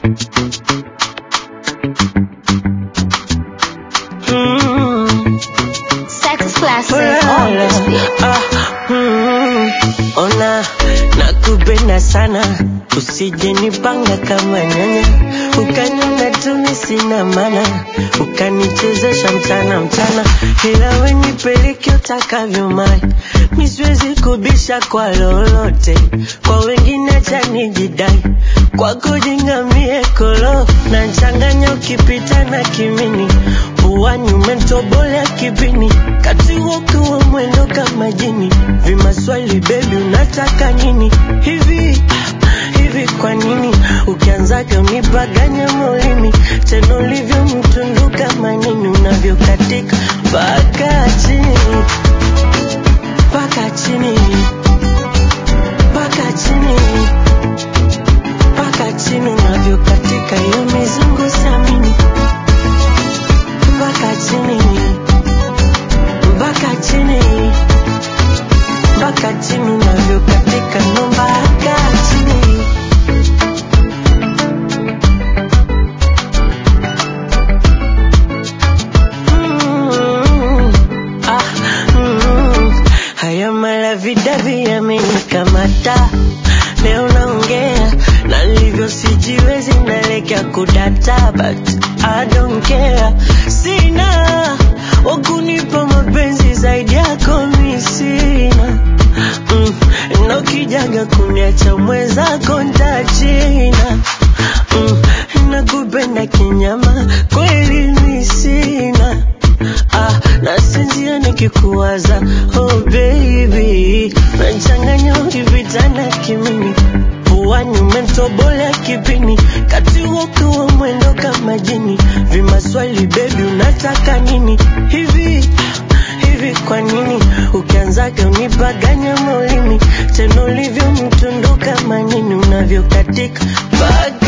Mm. Sex classic Ulala. on this beat. Ah, mm, ona nakupenda sana usije nipanga kama nyanya ukaniona tumi sina mana ukanichezesha mchana mchana ila wenipeleke utakavyo mai misiwezi kubisha kwa lolote kwa wengine chanijidai kwa kujingamie kolo na nchanganya ukipita na kimini puani umentobolea kipini kati wokiwa mwendo kama jini vimaswali bebi unataka nini hivi hivi kwa nini ukianzaga unipaganya molini tena ulivyo mtundu kama nini unavyokatika mpaka chini mpaka chini mpaka chini mpaka chini unavyokatika hiyo mizungu samini mpaka chini mpaka chini mpaka chini unavyokatika ndo mpaka chini Mm, ah, mm, haya malavidavi yamenikamata leo naongea na livyo sijiwezi nalekea kudata but I don't care sina wakunipa mapenzi zaidi yako mi sina mm, na ukijaga kuniacha mwenzako ntachina mm, nakupenda kinyama kweli mi sina ah, nasinzia nikikuwaza oh baby nachanganya ukipitana kimini puani umentobolea kipini kati wokiwa mwendo kama jini vimaswali bebi unataka nini hivi hivi kwa nini ukianzaga unipaganya molini tena ulivyo mtundu kama nini unavyokatika mpaka